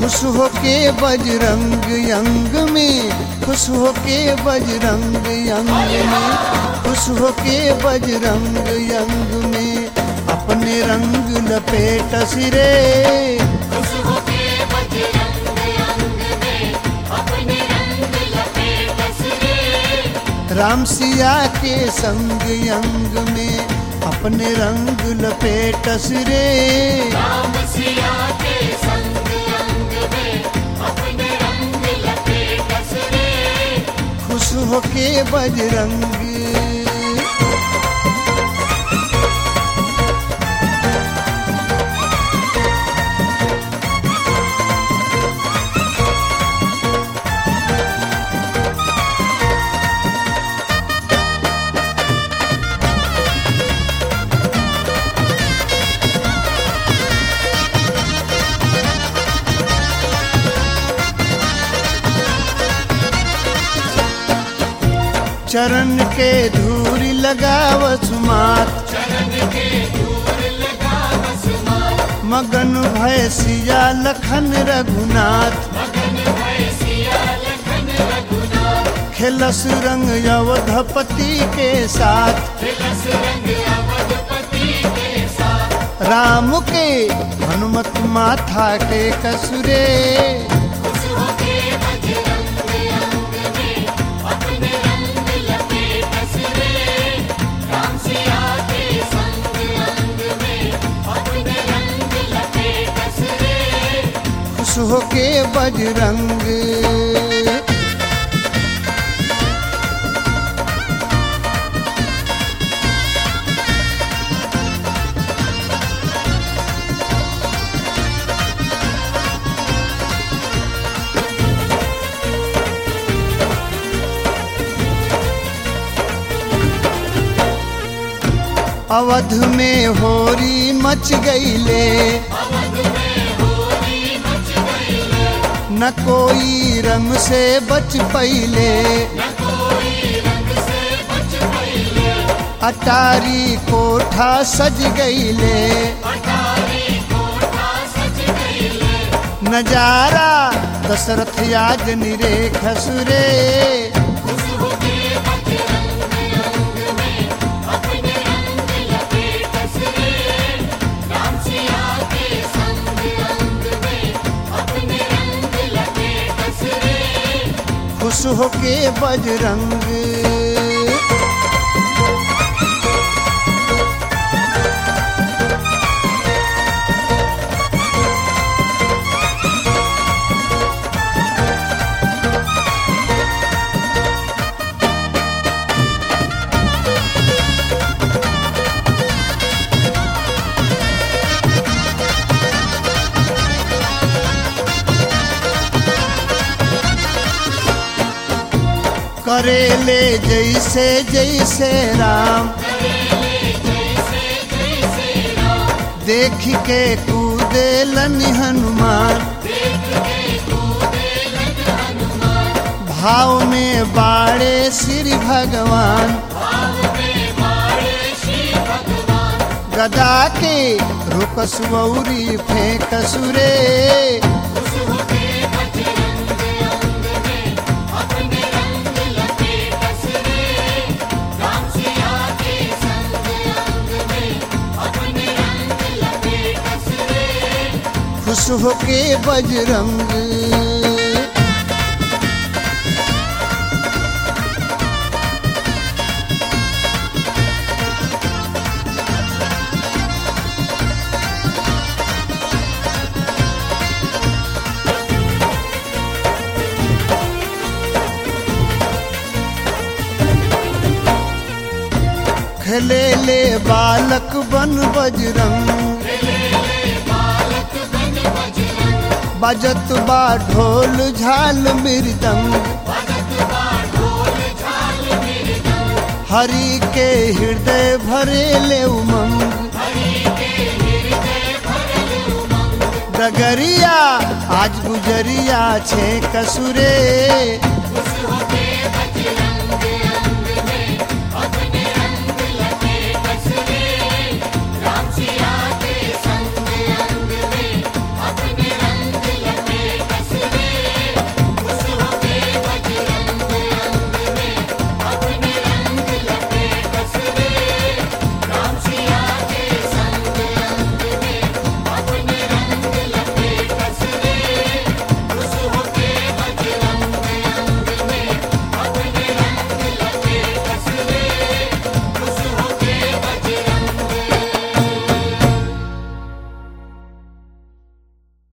खुश होके बजरंग यंग में खुश होके बजरंग यंग में खुश होके बजरंग यंग में अपने रंग लपेट सिरे खुश होके बजरंग अंग में अपने रंग लपेट सिरे राम सिया के संग यंग में अपने रंग लपेट सिरे राम सिया के संग अंग में अपने रंग लपेट सिरे खुश होके बजरंग चरण के धूरी लगावस मात चरण के दूर लगा बसमात मगन भय सिया लखन रघुनाथ मगन भय सिया लखन रघुनाथ खेलस रंग अवधपति के साथ तिलस रंग अवधपति के साथ राम के हनुमत माथा के कसुरे खुश होके बजरंग अंग में अपने रंग लपेट सिरे राम सिया के संग अंग में अपने रंग लपेट सिरे खुश होके बजरंग अवध में होरी मच गईले अवध में होली मच गई न कोई रंग से बच पईले न कोई रंग से बच पईले अटारी कोठा सज गईले अटारी कोठा सज गईले नजारा दशरथ याद निरे खसुरे खुश होके बजरंग अंग में अपने रंग लपेट सिरे राम सिया के संग अंग में अपने रंग लपेट सिरे खुश होके बजरंग करेले जैसे जैसे राम जैसे जैसे राम देख के कूदे लनि हनुमान देख के कूदे लग हनुमान भाव में बाड़े श्री भगवान भाव में मारे श्री भगवान गदा के रुकस वौरी फेंक सुरे खुश होके बजरंग अंग में अपने रंग लपेट सिरे राम सिया के संग अंग में अपने रंग लपेट सिरे खुश होके बजरंग खेले ले बालक बन बजरंग बालक बन बजरंग बजत बा ढोल झाल मृदंग भगत बा ढोल झाल मृदंग हरि के हृदय भरे ले उमंग हरि के हृदय भरल उमंग डगरिया आज गुजरिया छे कसुरे खुश होके